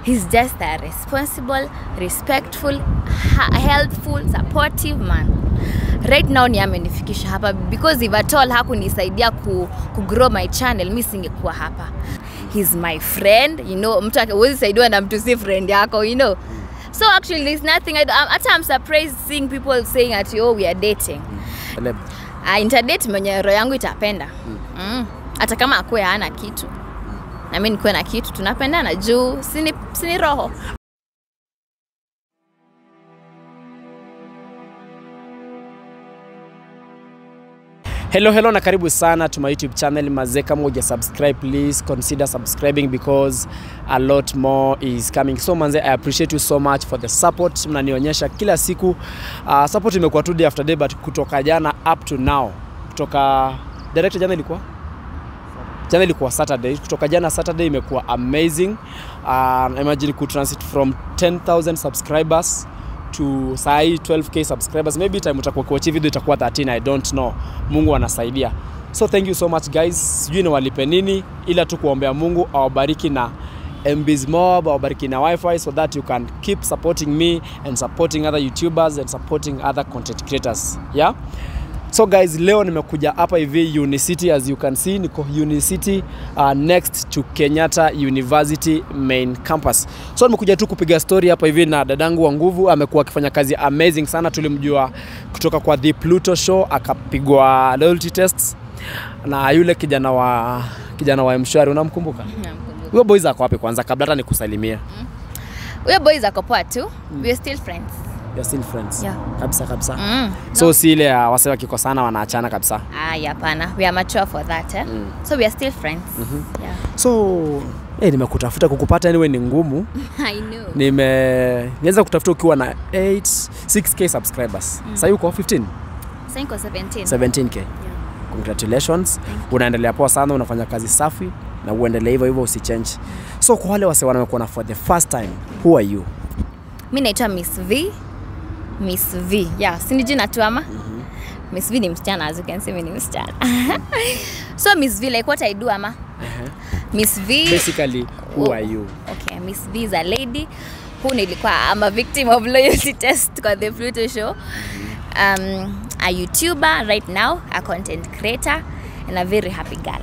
he's just a responsible respectful ha- helpful supportive man right now ni amenifikisha hapa because if at all hakunisaidia ku, ku grow my channel mi singekuwa hapa he's my friend you know mtu ake- huwezi saidiwa na mtu si friend yako you know so actually there's nothing I, do- I'm- hata i'm surprised seeing people saying at oh we are dating Celeb. uh, interdate mwenye roho yangu itapenda mm. hata kama akuwe hana kitu na mi nikuwe na kitu tunapendana juu sini, sini roho hello hello na karibu sana to my youtube channel mazee kama uja subscribe please consider subscribing because a lot more is coming so manze i appreciate you so much for the support mnanionyesha kila siku uh, support imekuwa tu day after day but kutoka jana up to now kutoka director jana ilikuwa jana ilikuwa saturday kutoka jana saturday imekuwa amazing uh, imagine kutransit from 10000 subscribers to sahii 12k subscribers maybe time utakuwa kuachi video itakuwa 13 i don't know mungu anasaidia so thank you so much guys sijui niwalipe nini ila tu kuombea mungu awabariki na mbs mob awabariki na wifi so that you can keep supporting me and supporting other youtubers and supporting other content creators yeah so guys leo nimekuja hapa hivi unicity as you can see niko unicity uh, next to kenyatta university main campus so nimekuja tu kupiga story hapa hivi na dadangu wa nguvu amekuwa akifanya kazi amazing sana tulimjua kutoka kwa the pluto show akapigwa loyalty tests na yule kijana wa kijana wa mshwari unamkumbuka huyo boys ako wapi kwanza kabla hata nikusalimia huyo boys ako poa tu we are still friends You're still friends Yeah. kabisa kabisa mm. so si ile ya wase wakikosana wanaachana kabisa Ay, hapana we are mature for that eh? Mm. so we are still friends yeah. so eh, nimekutafuta kukupata anyway ni ngumu I know. nime nianza kutafuta ukiwa na 8 6k subscribers mm. sahii uko 15 Sasa niko 17 17k Yeah. congratulations unaendelea poa sana unafanya kazi safi na uendelee hivyo hivyo usichange so kwa wale wase wanakuona for the first time who are you mi naitwa miss v miss v yeah sini jina tu ama miss v ni msichana as you can see mi ni msichana so miss v like what i do ama miss v basically who are you okay miss v is a lady who nilikuwa I'm a victim of loyalty test kwa the pluto show um, a youtuber right now a content creator and a very happy girl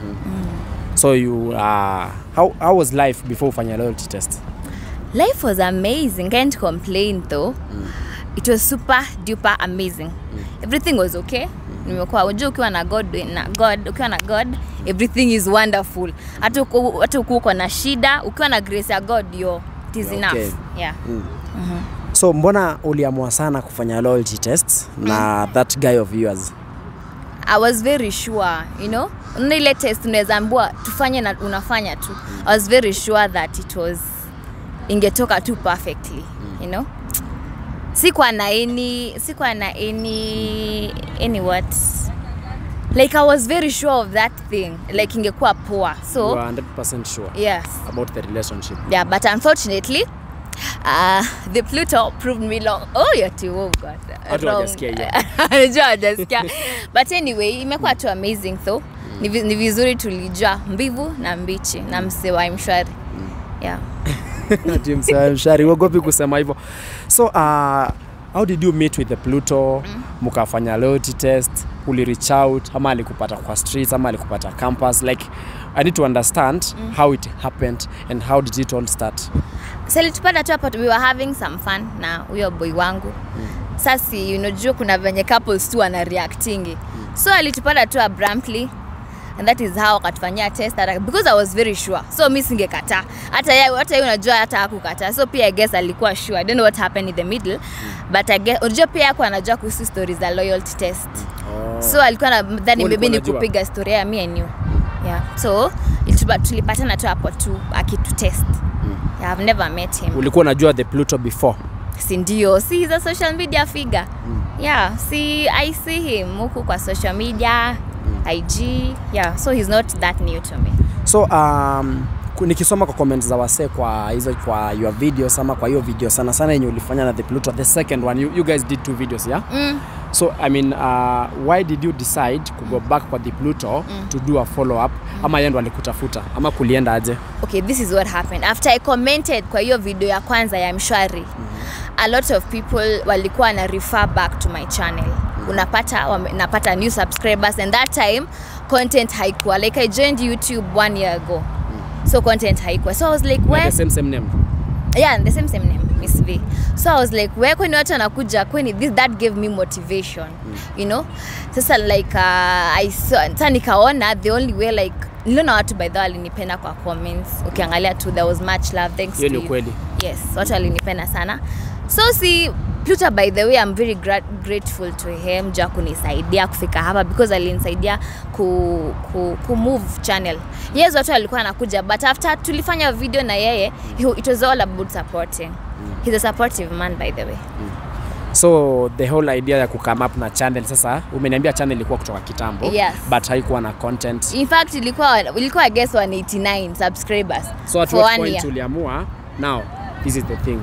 so you uh, how, how was life before ufanya loyalty test life was amazing can't complain though it was super duper amazing everything was okay nimekuwa unajua ukiwa na god na god ukiwa na god everything is wonderful hata uko- hata ukiwa uko na shida ukiwa na grace ya god yo it is Okay. enough yeah so mbona uliamua sana kufanya loyalty test na that guy of yours I was very sure, you know. Unaona ile test unaweza ambiwa tufanye na unafanya tu. I was very sure that it was ingetoka tu perfectly, you know. Sikuwa na any sikuwa na any any what like I was very sure of that thing like ingekuwa poa you so are 100% sure yes about the relationship yeah but unfortunately uh, the Pluto proved me long. Oh, you're too, oh God. Watu wrong. hawajasikia hiyo. Najua hawajasikia. But anyway, imekuwa tu amazing though. Ni, vi- ni vizuri tulijua mbivu na mbichi na mse wa mshwari. Yeah. Ati msa- mshari uogopi kusema hivyo so uh, how did you meet with the pluto mkafanya loyalty test uli reach out ama alikupata kwa streets ama alikupata campus like i need to understand how it happened and how did it all start So litupata tu hapo we were having some fun na huyo boy wangu. Sasi unajua kuna venye couples tu wana reactingi. So alitupata tu abruptly and that is how akatufanyia test hata- because I was very sure. So mi singekataa. Hata yeye hata yeye unajua hata hakukataa. So pia I guess alikuwa sure. I don't know what happened in the middle. But I guess unajua pia yako anajua kuhusu stories za loyalty test. So alikuwa nadhani Ulikuwa maybe ni unajua? kupiga story ya me and you. Yeah. So ilitupa- tulipatana tu hapo tu akitutest. Yeah, I've never met him. ulikuwa unajua the pluto before Si ndio, si he's a social media figure. Yeah, see I see him huku kwa social media, IG. Yeah, so he's not that new to me. so um, ku- nikisoma kwa comments za wasee kwa hizo kwa your videos ama kwa hiyo video sana sana yenye ulifanya na the Pluto the second one you, you guys did two videos yeah mm. so i mean uh, why did you decide to go back kwa the Pluto to do a follow up ama yeye ndo alikutafuta ama kulienda aje okay this is what happened after i commented kwa hiyo video ya kwanza ya mshwari a lot of people walikuwa na refer back to my channel unapata wame, napata new subscribers and that time content haikuwa like i joined youtube one year ago so content haikuwa so i was like Like where the same same name yeah the same same name miss v so i was like where kwani watu wanakuja kwani this that gave me motivation you know sasa like uh, i saw sasa nikaona the only way like niliona watu by the way walinipenda kwa comments ukiangalia tu there was much love thanks hiyo to ni you. ukweli yes watu walinipenda sana so si Pluto by the way I'm very gra grateful to him juu ya kunisaidia kufika hapa because alinisaidia ku, ku, ku move channel yes watu walikuwa anakuja but after tulifanya video na yeye he, it was all about supporting he's a supportive man by the way so the whole idea ya kukam up na channel sasa umeniambia channel ilikuwa kutoka kitambo Yes. but haikuwa na content in fact ilikuwa ilikuwa I guess 189 subscribers so at for what one point year uliamua now this is the thing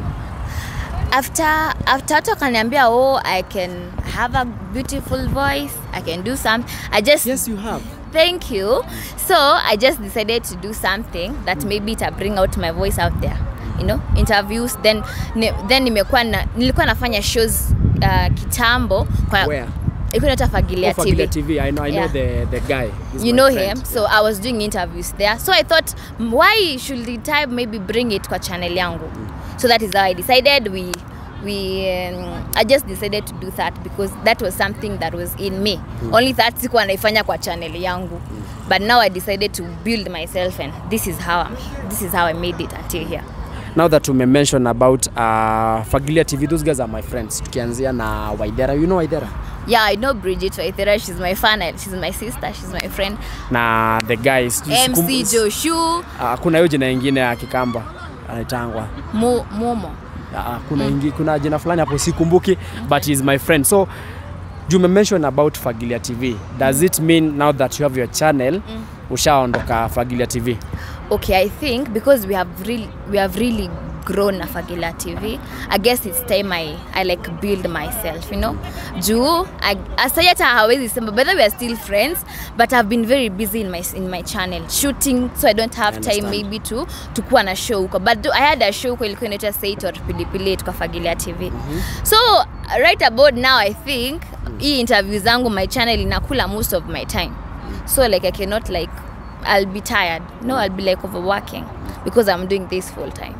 after after watu wakaniambia oh I can have a beautiful voice I can do some I just yes you have Thank you. So I just decided to do something that maybe ita bring out my voice out there. You know, interviews then ni, then nimekuwa na, nilikuwa nafanya shows uh, kitambo kwa where ilikuwa inaitwa Fagilia Oh, Fagilia TV. TV I know I know Yeah. the the guy He's You my know friend. him, so I was doing interviews there. So I thought, "Mm, why should the type maybe bring it kwa channel yangu? So that is how I decided. We, we, um, I just decided to do that because that was something that was in me. Only that sikuwa naifanya kwa channel yangu. But now I decided to build myself, and this is how I'm, this is how I made it until here. now that ume mention about uh, Fagilia TV those guys are my friends tukianzia na Waidera you know Waidera Yeah, I know Bridget Waithera. She's my fan. and She's my sister. She's my friend. na the guys MC Joshu, uh, kuna hiyo jina ingine ya Kikamba anaitangwa Mo, Momo. uh, kuna, ingi, kuna jina fulani hapo sikumbuki but he is my friend so you me mention about Fagilia TV does it mean now that you have your channel ushaondoka Fagilia TV okay i think because we have really we have really grown na Fagila TV I guess it's time I, I like build myself you know juu I- asai hata hawezi sema by the way we are still friends but I've been very busy in my, in my channel shooting so I don't have I time understand. maybe to to kuwa na show huko but do, I had a show huko ilikuwa inaitwa Sait or Pilipili kwa Fagilia TV so right about now I think hii interview zangu my channel inakula most of my time so like I cannot like I'll be tired no I'll be like overworking because I'm doing this full time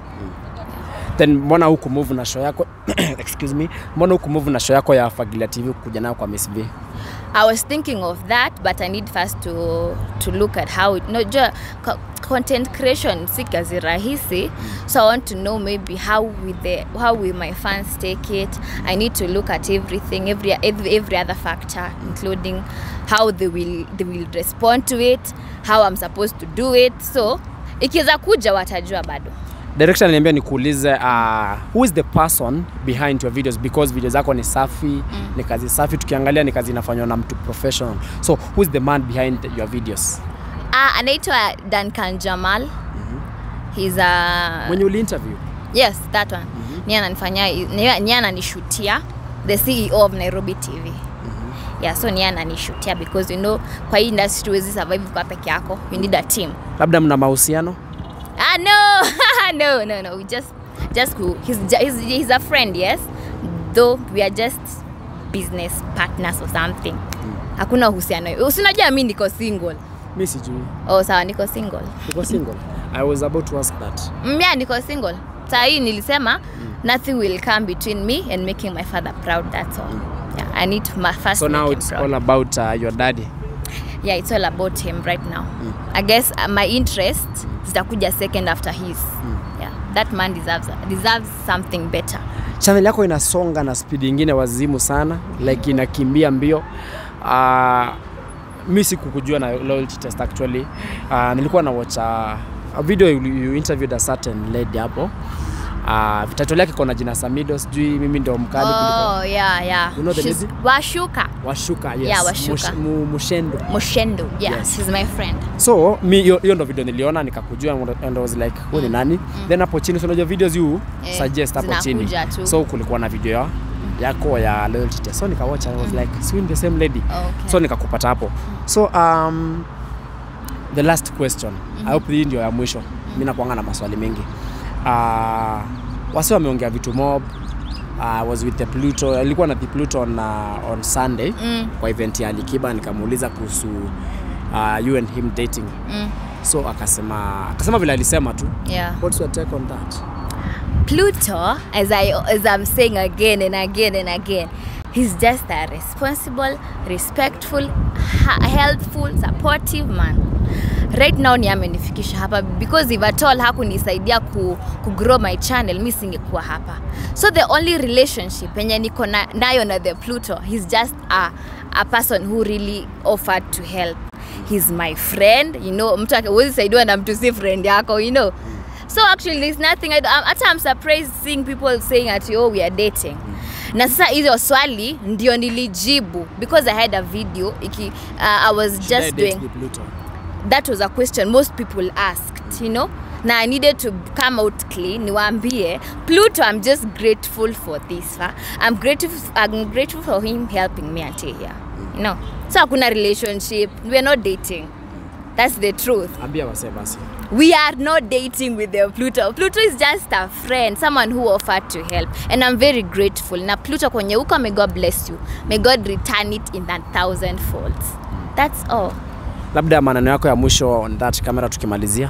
then mbona huku move na show yako excuse me mbona huku move na show yako ya Fagilia TV kuja nayo kwa Miss B I was thinking of that, but I need first to to look at how it, no, jo, co- content creation si kazi rahisi. So I want to know maybe how will the how will my fans take it. I need to look at everything, every every, every other factor, including how they will they will respond to it, how I'm supposed to do it. So ikiweza kuja watajua bado. direction niambia nikuulize uh, who is the person behind your videos because video zako ni safi mm. ni kazi safi tukiangalia ni kazi inafanywa na mtu professional so who is the man behind your videos Ah, anaitwa Duncan Jamal. He's a mwenye uli interview Yes, that one. Mm-hmm. Ni ananifanyia ni- ni ananishutia the CEO of Nairobi TV. Mm-hmm. Yeah, so ni ananishutia because you know kwa hii industry huwezi survive kwa peke yako. You need a team. labda mna mahusiano Ah no. no, no, no. We just just who he's, ju- he's he's a friend, yes. Though we are just business partners or something. Hakuna uhusiano. Usinajua mimi niko single. mi sijui Oh, sawa niko single. uko single i was about to ask that Mm, yeah, niko single. Saa hii nilisema nothing will come between me and making my father proud. That's all. Yeah, I need to ma- first so make now him it's proud. all about uh, your daddy yeah, it's all about him right now. I guess uh, my interest zitakuja second after his. Yeah, that man deserves deserves something better. channel yako inasonga na speed ingine wazimu sana like inakimbia mbio uh, mi sikukujua na loyalty test actually uh, nilikuwa na watch uh, a video you, you interviewed a certain lady hapo uh, title yake iko na jina Samido sijui mimi ndio mkali kuliko Oh, yeah, yeah. You know the She's lady? Washuka. Washuka yes Yeah, Washuka. Mush, mu, Mushendo Moshendo. Yeah, Yes. she's my friend. so mi hiyo hiyo ndo video niliona nikakujua and I was like huyu ni nani then hapo chini so unajua videos you Eh, suggest hapo chini zinakuja tu. so kulikuwa na video ya yako ya loyalty test so nikawatch I was like si the same lady Okay. so nikakupata hapo so um, the last question I hope hii ndio ya mwisho mi nakuanga na maswali mengi uh, wasi wameongea vitu mob uh, was with the Pluto alikuwa na the Pluto on, uh, on Sunday Mm. kwa event ya Alikiba nikamuuliza kuhusu uh, you and him dating Mm. so akasema akasema vile alisema tu Yeah. what's your take on that Pluto, as I as I'm saying again and again and again, he's just a responsible, respectful, ha- helpful, supportive man. Right now ni amenifikisha hapa because if at all hakunisaidia ku, ku grow my channel mi singekuwa hapa. So the only relationship yenye niko na, nayo na the Pluto, he's just a, a person who really offered to help. He's my friend, you know, mtu ake- huwezi saidiwa na mtu si friend yako, you know. So actually there's nothing I do. I'm- hata I'm surprised seeing people saying at oh we are dating. Na sasa hizo swali ndio nilijibu because I had a video iki, uh, I was Should I just date doing the Pluto? that was a question most people asked you know na i needed to come out clean niwaambie pluto i'm just grateful for this fa i'm grateful, I'm grateful for him helping me until here you know so hakuna relationship we're not dating that's the truth ambia wasee basi we are not dating with the pluto pluto is just a friend someone who offered to help and i'm very grateful na pluto kwenye huko may god bless you may god return it in a thousand folds that's all labda maneno yako ya mwisho on that camera tukimalizia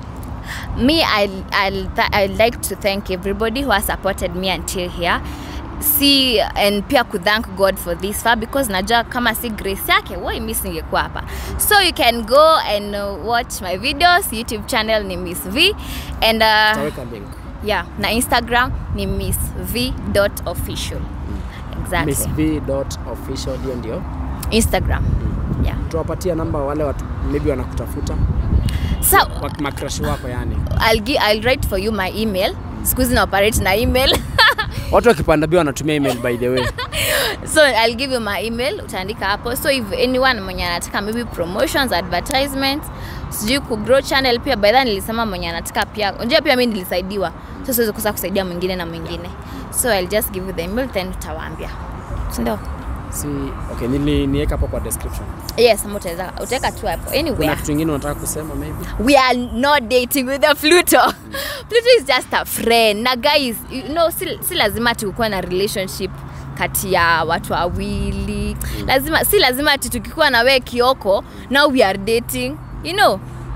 me I, I'll, th- I'd like to thank everybody who has supported me until here si and pia kuthank god for this far because najua kama si grace yake woi mi singekuwa hapa so you can go and uh, watch my videos youtube channel ni miss v and uh, taweka link yeah na instagram ni miss v dot official exactly miss v dot official hiyo ndio instagram yeah tuwapatia namba wale watu maybe wanakutafuta so Wa- makrash wako yani I'll, gi- I'll write for you my email siku hizi na operate na email watu wakipanda bia wanatumia email by the way so i'll give you my email utaandika hapo so if anyone mwenye anataka maybe promotions advertisements sijui kugrow channel pia by then nilisema mwenye anataka pia unajua pia mi nilisaidiwa so siwezi kosa kusaidia mwingine na mwingine so i'll just give you the email then utawaambia sindio si okay nili niweka hapo kwa description yes ama utaweza utaweka tu hapo kuna anywhere kitu kingine unataka kusema maybe we are not dating with a pluto pluto is just a friend na guys you know si, si lazima tukuwa na relationship kati ya watu wawili lazima si lazima ati tukikuwa na wee kioko now we are dating you know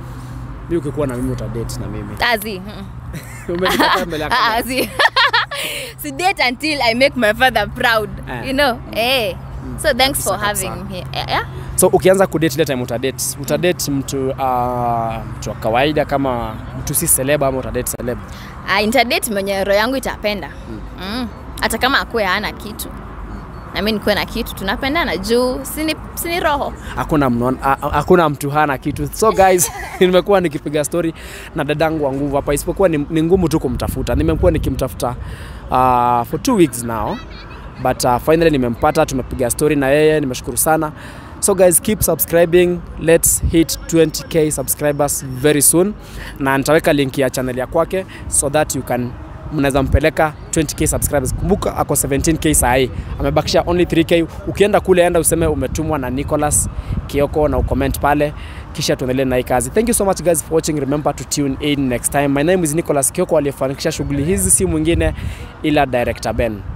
mi ukikuwa na mimi utadate na mimi azi Umenipata mbele ya kamera. azi si date until i make my father proud Eh. you know eh so thanks for Kabisa, having kabisa. me here yeah, yeah? so ukianza kudate ile time utadate utadate mtu uh, mtu wa kawaida kama mtu si celeb ama utadate celeb uh, interdate mwenye roho yangu itapenda mm. hata kama akuwe hana kitu na mi nikuwe na kitu tunapendana juu sini, sini roho hakuna mno- ha- ha- hakuna mtu hana kitu so guys nimekuwa nikipiga story na dadangu wa nguvu hapa isipokuwa ni, ni ngumu tu kumtafuta nimekuwa nikimtafuta uh, for two weeks now but uh, finally nimempata tumepiga story na yeye nimeshukuru sana so guys keep subscribing let's hit 20k subscribers very soon na nitaweka link ya channel ya kwake so that you can mnaweza mpeleka 20k subscribers kumbuka ako 17k sahii amebakisha only 3k ukienda kule enda useme umetumwa na nicholas kioko na ucomment pale kisha tuendelee na hii kazi thank you so much guys for watching remember to tune in next time my name is nicholas kioko aliyefanikisha shughuli hizi si mwingine ila director ben